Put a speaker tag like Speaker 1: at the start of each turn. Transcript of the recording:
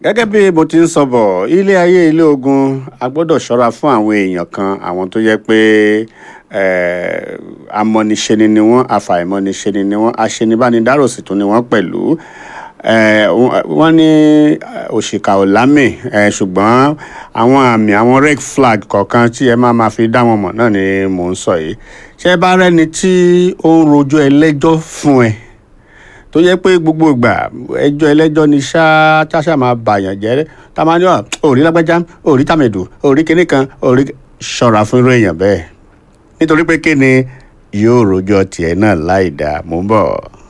Speaker 1: gẹ́gẹ́ bí mo ti ń sọ bọ̀ ilé ayé ilé ogun a gbọ́dọ̀ ṣọ́ra fún àwọn èèyàn kan àwọn tó yẹ pé eh, amọ̀niṣeni ni wọ́n afàìmọ̀niṣeni ni wọ́n aṣenibánidárò sì tún ni wọ́n pẹ̀lú Eh, wọ́n- wọ́n ní eh, òṣìkà ò lámì eh, ṣùgbọ́n àwọn àmì àwọn red flag kọ̀ọ̀kan tí ẹ máa ma fi dá wọn mọ̀ náà ni mò ń sọ yìí ṣé ẹ bá rẹ́ni tí ó ń rojọ́ ẹlẹ́jọ́ fún ẹ tó yẹ pé gbogbo ìgbà ẹjọ́ ẹlẹ́jọ́ ni ṣáá táṣà máa bàyàn jẹ́ tá a máa ní ọ òrí lágbájá òrí tàmẹ̀dù òrí kinní kan òrí ṣọ́ra fún irú èèyàn bẹ́ẹ̀ nítorí pé kí ni yóò rojọ́ tiẹ̀ náà láì dáa mò ń bọ̀.